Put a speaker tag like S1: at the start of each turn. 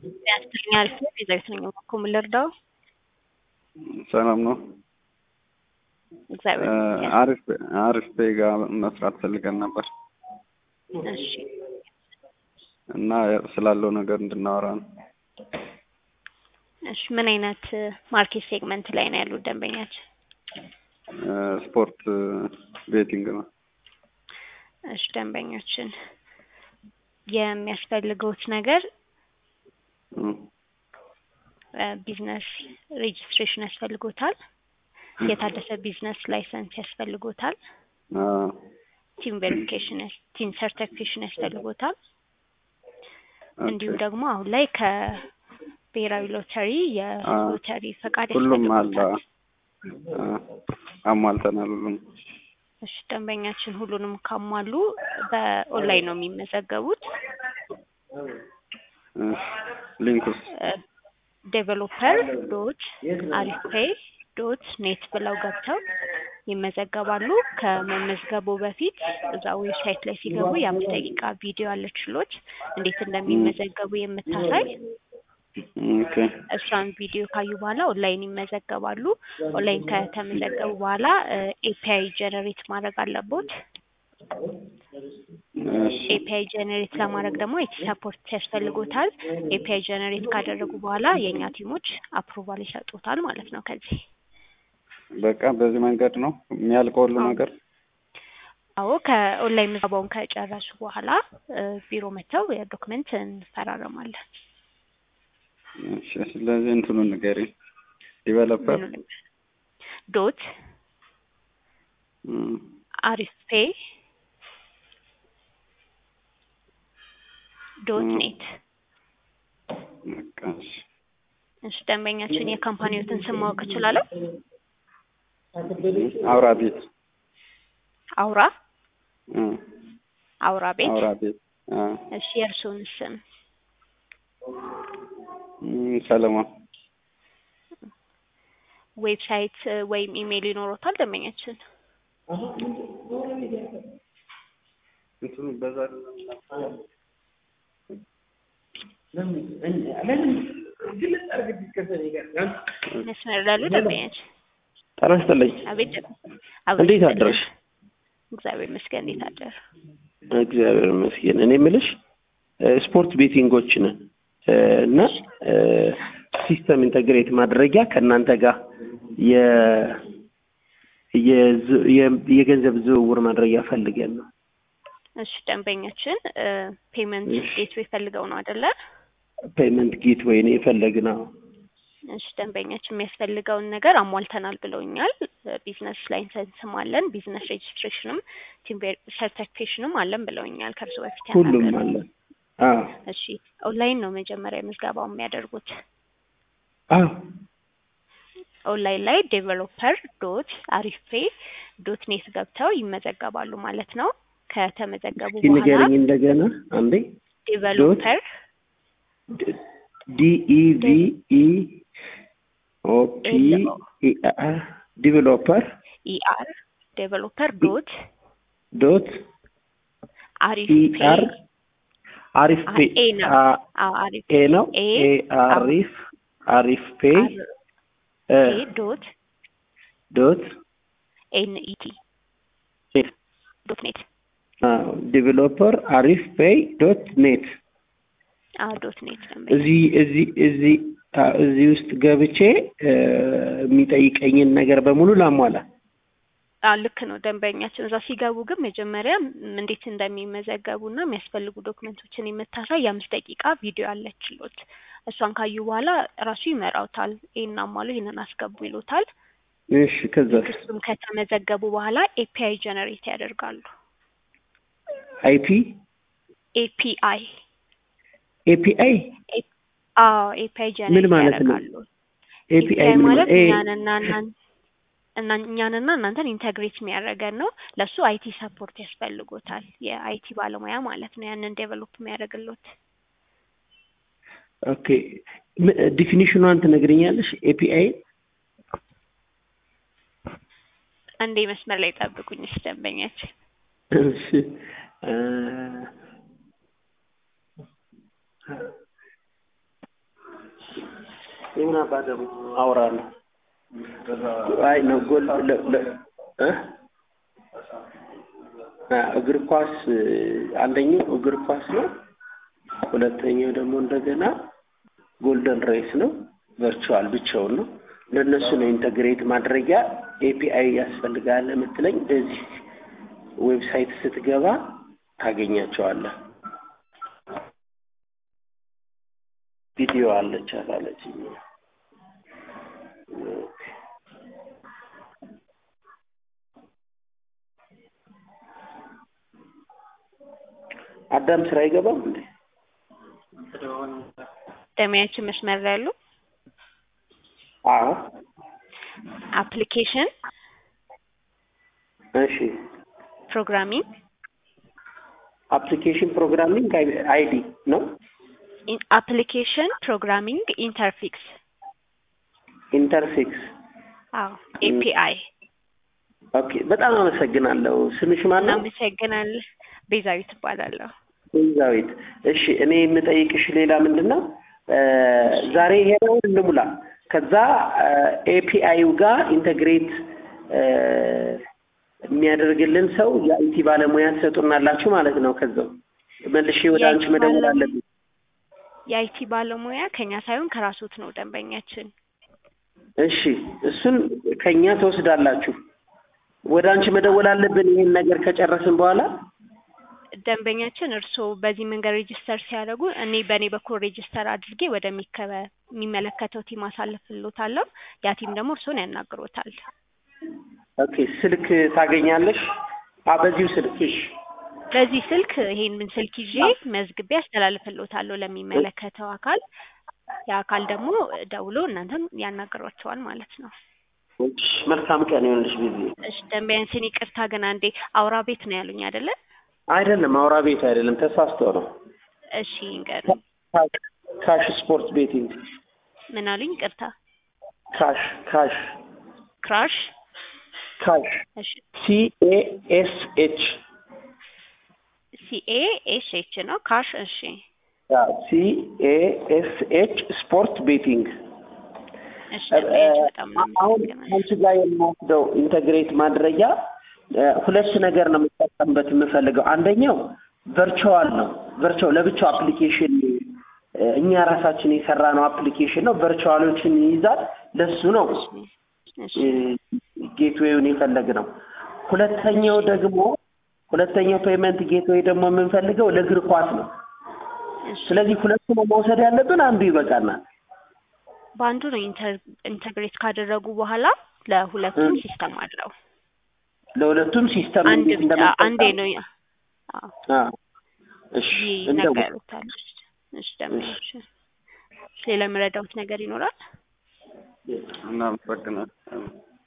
S1: ያስተኛል ሲል የዛዊት ነኝ እኮ ምን ልርዳው?
S2: ሰላም ነው።
S1: እግዚአብሔር ይመስገን።
S2: አሪፍ አሪፍ ፔጋ መስራት ፈልገን ነበር
S1: እሺ
S2: እና ስላለው ነገር እንድናወራ ነው።
S1: እሺ ምን አይነት ማርኬት ሴግመንት ላይ ነው ያሉት ደንበኛችን?
S2: ስፖርት ቤቲንግ ነው።
S1: እሺ ደንበኞችን የሚያስፈልገውት ነገር
S2: እም፣
S1: ቢዝነስ ሬጅስትሬሽን ያስፈልጎታል። የታደሰ ቢዝነስ ላይሰንስ ያስፈልጎታል።
S2: አ፣
S1: ቲም ቬሪፊኬሽን ቲም ሰርቲፊኬሽን ያስፈልጎታል።
S2: ኦኬ።
S1: እንዲሁም ደግሞ አሁን ላይ ከብሔራዊ ሎተሪ የሎተሪ ፈቃድ
S2: ሁሉም አለ።
S1: ያስፈልጎታል።
S2: አ፣ አሟልተናል ሁሉም።
S1: እሺ ደንበኛችን ሁሉንም ካሟሉ በኦንላይን ነው የሚመዘገቡት።
S2: እሺ፣ ሊንኩስ
S1: ዴቨሎፐር ዶት አሪፌይ ዶት ኔት ብለው ገብተው ይመዘገባሉ። ከመመዝገቡ በፊት እዛ ዌብሳይት ላይ ሲገቡ የአምስት ደቂቃ ቪዲዮ አለችሎት እንዴት እንደሚመዘገቡ የምታሳይ
S2: ኦኬ።
S1: እሷን ቪዲዮ ካዩ በኋላ ኦንላይን ይመዘገባሉ። ኦንላይን ከተመዘገቡ በኋላ ኤፒአይ ጀነሬት ማድረግ አለቦት።
S2: እሺ፣
S1: ኤፒአይ ጀነሬት ለማድረግ ደግሞ ኤቲ ሰፖርት ያስፈልጎታል። ኤፒአይ ጀነሬት ካደረጉ በኋላ የእኛ ቲሞች አፕሩቫል ይሰጡታል ማለት ነው። ከዚህ
S2: በቃ በዚህ መንገድ ነው የሚያልቀው ሁሉ
S1: አዎ።
S2: ነገር።
S1: አዎ ከኦንላይን ምዝገባውን ከጨረሱ በኋላ እ፣ ቢሮ መጥተው የዶክመንት እንፈራረማለን።
S2: እሺ፣ ስለዚህ እንትኑን ንገሪኝ። ዲቨሎፐር
S1: ምኑንም ዶት
S2: እም፣
S1: አሪፍ ፔይ ዶት
S2: ም።
S1: ኔት።
S2: በቃ እሺ።
S1: እሺ ደንበኛችን የካምፓኒዎትን ስም ማወቅ እችላለሁ?
S2: አውራ ቤት
S1: አውራ
S2: እም፣
S1: አውራ ቤት።
S2: አውራ ቤት አ፣
S1: እሺ የእርስዎን ስም?
S2: እም፣ ሰለሞን
S1: ዌብሳይት እ፣ ወይም ኢሜይል ይኖሮታል ደንበኛችን?
S2: እንትኑ በዛ
S1: መስመር ላሉ ደንበኛችን
S3: ጤና ይስጥልኝ።
S1: አቤት
S3: እንዴት
S1: አቤት
S3: አደረሽ?
S1: እግዚአብሔር ይመስገን። እንዴት አደሩ?
S3: እግዚአብሔር ይመስገን። እኔ የምልሽ እ፣ ስፖርት ቤቲንጎች ነን እ፣ እና እ፣ ሲስተም ኢንተግሬት ማድረጊያ ከእናንተ ጋር የ የዝ- የ- የገንዘብ ዝውውር ማድረጊያ ፈልገን ነው።
S1: እሺ ደንበኛችን ፔመንት
S3: እሺ።
S1: ጌትዌይ ፈልገው ነው አይደለ?
S3: ፔመንት ጌት ወይ ነው የፈለግነው።
S1: እሺ ደንበኛችን የሚያስፈልገውን ነገር አሟልተናል ብለውኛል። ቢዝነስ ላይሰንስም አለን፣ ቢዝነስ ሬጅስትሬሽንም ቲም ሰርቲፊኬሽንም አለን ብለውኛል ከእርሱ በፊት
S3: ሁሉም
S1: ያናገሩ።
S3: አለ። አዎ
S1: እሺ ኦንላይን ነው መጀመሪያ ምዝገባው የሚያደርጉት።
S3: አዎ
S1: ኦንላይን ላይ ዴቨሎፐር ዶት አሪፌ ዶት ኔት ገብተው ይመዘገባሉ ማለት ነው። ከተመዘገቡ
S3: እስኪ
S1: በኋላ
S3: ንገረኝ እንደገና አንዴ።
S1: ዴቨሎፐር
S3: ዲኢቪኢ ኦፒ ዲቨሎፐር
S1: ኢአር ዴቨሎፐር ዶት
S3: ዶት
S1: አሪፍ
S3: ኢአር አሪፍ ፔ
S1: ኤ ነው።
S3: አ-
S1: አዎ አሪፍ
S3: ኤ ነው
S1: ኤ
S3: ኤ አሪፍ አሪፍ ፔ እ፣
S1: ኤ ዶት
S3: ዶት
S1: ኤንኢቲ
S3: ኔት
S1: ዶት ኔት
S3: ዲቨሎፐር አሪፍ ፔይ ዶት ኔት
S1: አዎ ዶት ኔት ነው።
S3: እዚህ እዚህ እዚህ አ፣ እዚህ ውስጥ ገብቼ እ፣ የሚጠይቀኝን ነገር በሙሉ ላሟላ።
S1: አዎ ልክ ነው። ደንበኛችን እዛ ሲገቡ ግን መጀመሪያ ም- እንዴት እንደሚመዘገቡ እና የሚያስፈልጉ ዶክመንቶችን የምታሳይ የአምስት ደቂቃ ቪዲዮ አለችሎት። እሷን ካዩ በኋላ ራሱ ይመራውታል። ይህን አሟሉ፣ ይህንን አስገቡ ይሉታል።
S3: እሺ ከዛ
S1: እሱም ከተመዘገቡ በኋላ ኤፒአይ ጀነሬት ያደርጋሉ።
S3: አይፒ
S1: ኤፒአይ
S3: ኤፒአይ
S1: አዎ ኤፒአይ
S3: ምን
S1: ጀነሬት
S3: ማለት ነው?
S1: ያደርጋሉ።
S3: ኤፒአይ
S1: ኤፒአይ
S3: ምን
S1: ማለት
S3: ኤ
S1: እኛንና እናን እና እኛንና እናንተን ኢንተግሬት የሚያደርገን ነው። ለሱ አይቲ ሰፖርት ያስፈልጎታል። የአይቲ ባለሙያ ማለት ነው። ያንን ዴቨሎፕ የሚያደርግሎት
S3: ኦኬ ዲፊኒሽኗን ትነግረኛለሽ? ኤፒአይ
S1: አንዴ መስመር ላይ ጠብቁኝ። እሺ ደንበኛችን
S3: እሺ እ የምን አባ ደግሞ አውራ ነው። አይ ነው ጎል ለ- ለ- እ? አ፣ እግር ኳስ እ፣ አንደኛው እግር ኳስ ነው። ሁለተኛው ደግሞ እንደገና ጎልደን ሬስ ነው። ቨርቹዋል ብቻውን ነው። ለእነሱ ነው ኢንተግሬት ማድረጊያ ኤፒአይ ያስፈልጋል የምትለኝ በዚህ ዌብሳይት ስትገባ ታገኛቸዋለህ። ቪዲዮ አለች አላለችኝ። አዳም ስራ አይገባም እንዴ?
S1: ደሚያችን መስመር ላይ ያሉ
S3: አዎ።
S1: አፕሊኬሽን
S3: እሺ።
S1: ፕሮግራሚንግ
S3: አፕሊኬሽን ፕሮግራሚንግ አይዲ ነው።
S1: አፕሊኬሽን ፕሮግራሚንግ ኢንተርፊክስ
S3: ኢንተርፌክስ
S1: አዎ ኤፒአይ
S3: ኦኬ። በጣም አመሰግናለሁ። ስምሽ ማን ነው?
S1: እናመሰግናለን። ቤዛዊት እባላለሁ።
S3: ቤዛዊት። እሺ እኔ የምጠይቅሽ ሌላ ምንድን ነው እ፣ ዛሬ ሄደውን እንሙላ። ከዛ ኤፒአዩ ጋር ኢንተግሬት እ፣ የሚያደርግልን ሰው የአይቲ ባለሙያ ትሰጡናላችሁ ማለት ነው። ከዛው መልሼ ወደ አንቺ
S1: የአይቲ
S3: መደወል
S1: ባለሙያ-
S3: አለብኝ።
S1: የአይቲ ባለሙያ ከኛ ሳይሆን ከራሶት ነው ደንበኛችን።
S3: እሺ እሱን ከኛ ትወስዳላችሁ። ወደ አንቺ መደወል አለብን ይሄን ነገር ከጨረስን በኋላ
S1: ደንበኛችን እርስዎ በዚህ መንገድ ሬጅስተር ሲያደርጉ እኔ በእኔ በኩል ሬጅስተር አድርጌ ወደሚከበ የሚመለከተው ቲም አሳልፍሎታለሁ። ያ ቲም ደግሞ እርስዎን ያናግሮታል።
S3: ኦኬ ስልክ ታገኛለሽ? አ በዚሁ ስልክ እሺ።
S1: በዚህ ስልክ ይሄንን ስልክ ይዤ መዝግቤ አስተላልፍሎታለሁ ለሚመለከተው አካል። ያ አካል ደግሞ ደውሎ እናንተም ያናግሯቸዋል ማለት ነው።
S3: እሺ መልካም ቀን ይሆንልሽ ጊዜ
S1: እሺ ደንበኛችን ይቅርታ ግን አንዴ አውራ ቤት ነው ያሉኝ አይደለ?
S3: አይደለም አውራ ቤት አይደለም ተሳስቶ ነው።
S1: እሺ ይንገሩኝ።
S3: ካሽ ስፖርት ቤቲንግ
S1: ምን አሉኝ? ይቅርታ
S3: ካሽ ካሽ
S1: ክራሽ።
S3: ካሽ
S1: እሺ
S3: ሲ ኤ ኤስ ኤች
S1: ሲኤ ኤስ ኤች ነው ካሽ። እሺ
S3: ሲ ኤ ኤስ ኤች ስፖርት ቤቲንግ
S1: እሺ ደንበኛችን በጣም
S3: አሁን
S1: እናመሰግናለን።
S3: አንቺ ጋር የምወስደው ኢንተግሬት ማድረጊያ እ፣ ሁለት ነገር ነው የምጠቀምበት የምፈልገው። አንደኛው ቨርቹዋል ነው። ቨርቹዋል ለብቻው አፕሊኬሽን እ፣ እኛ ራሳችን የሰራ ነው አፕሊኬሽን ነው። ቨርቹዋሎችን ይይዛል። ለሱ ነው
S1: እሺ
S3: ጌትዌውን የፈለግ ነው። ሁለተኛው ደግሞ ሁለተኛው ፔመንት ጌትዌይ ደግሞ የምንፈልገው ለእግር ኳስ ነው።
S1: እሺ
S3: ስለዚህ ሁለቱ ነው መውሰድ ያለብን፣ አንዱ ይበቃናል።
S1: በአንዱ ነው ኢንተር- ኢንተግሬት ካደረጉ በኋላ ለሁለቱም
S3: እ።
S1: ሲስተም አለው።
S3: ለሁለቱም ሲስተም
S1: አንድ
S3: እንዴት
S1: ብቻ
S3: እንደምንጠቀም-
S1: አንዴ ነው ያ- አዎ
S3: አዎ። እሺ እንደው
S1: ይነገሩታል። እሺ ደንበኞች ሌላ የምረዳውት ነገር ይኖራል?
S2: እናመሰግናለን።